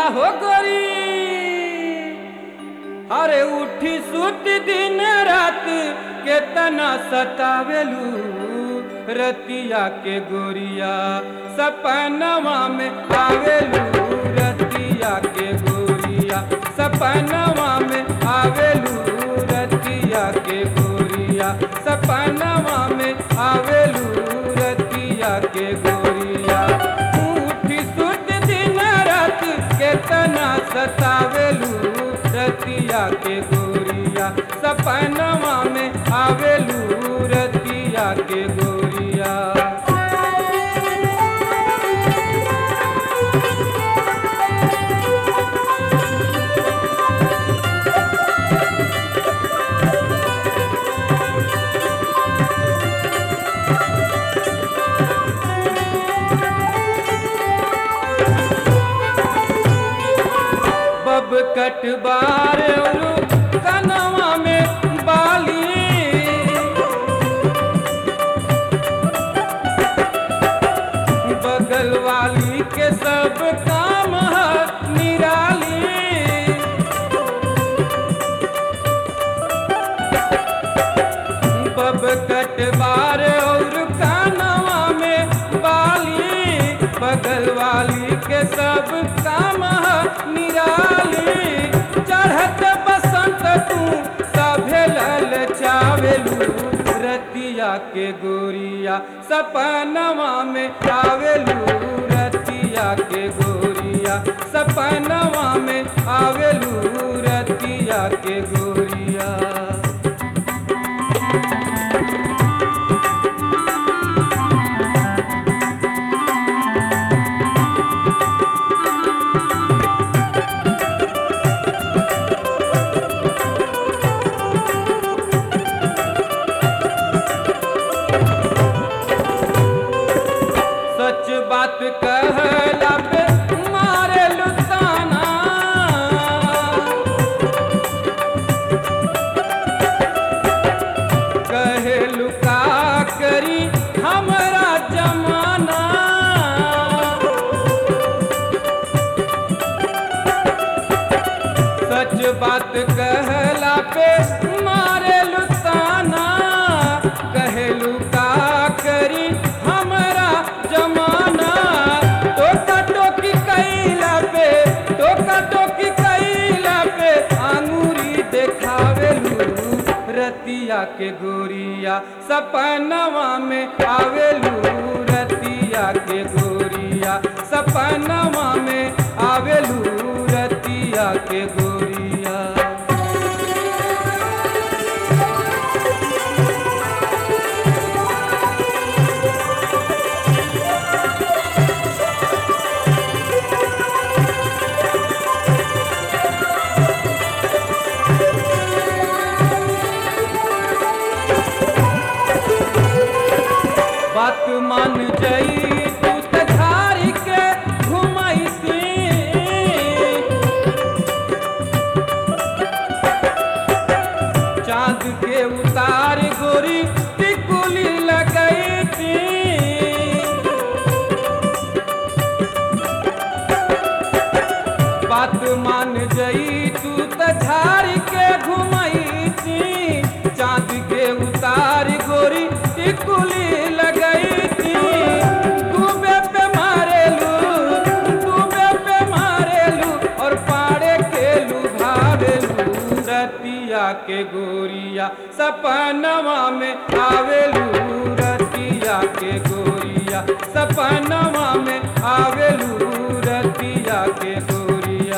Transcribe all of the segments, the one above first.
हो गोरी अरे उठी सुत दिन रात केतना सतावेलू रतिया के गोरिया सपनवा में आवेलू रतिया के गोरिया सपनवा में आवेलू रतिया के गोरिया सपनवा में आवेलू रतिया के गोरिया उठी सुत दिन रात केतना सतावेलू रतिया के गोरिया सपनवा में आवेलू रतिया के गोरिया बब कटबार और कनवा में बाली बगल वाली के सब काम है निराली बब कटबार और कानवा में बाली बगल वाली के सब काम है निराली चढ़त बसंत तू सभे लल चावेलू रतिया के गोरिया सपनवा में आवेलू रतिया के गोरिया सपनवा में आवेलू रतिया के गोरिया सच बात कहला पे मारे लुताना कहे लुका करी हमरा जमाना सच बात कहला पे मारे लुताना कहलू का करी हमरा जमाना टोका टोकी कैला पे टोका टोकी कैला पे आंगूरी देखावेलू रतिया के गोरिया सपनवा में आवेलू रतिया के गोरिया सपनवा में आवेलू रतिया के गोरिया बात मान जई तू त झारी के घुमाईसी चांद के उतार गोरी टिकुली लगई थी बात मान जई तू त झारी के घुमाई थी चांद के उतार गोरी टिकुली लगई थी डूबे पे मारेलू डूबे पे मारेलू और पाड़े के लुभावेलू रतिया के गोरिया सपनवा में आवेलू रतिया के गोरिया सपनवा में आवेलू रतिया के गोरिया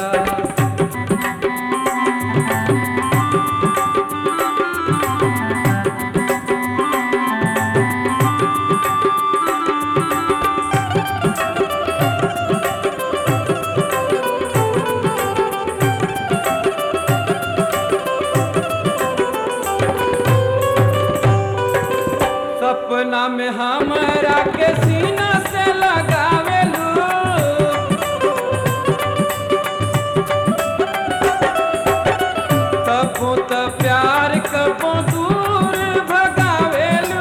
सपना में हमरा के सीना से लगावेलू कबो त प्यार कबो दूर भगावेलू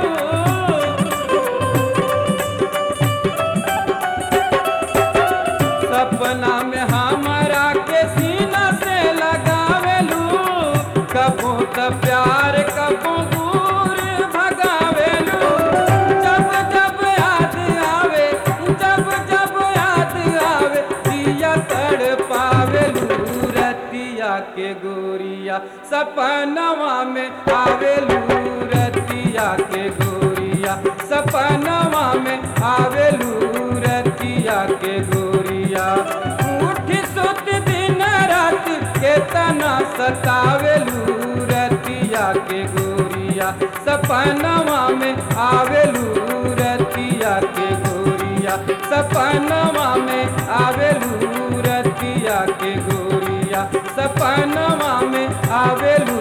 सपना में हमारा सपनवा में आवेलू रतिया के गोरिया सपनवा में आवेलू रतिया के गोरिया उठ सुत दिन रात केतना सतावेलू रतिया के गोरिया सपनवा में आवेलू रतिया के गोरिया सपनवा में आवेलू रतिया के गोरिया सपनवा में आवेलू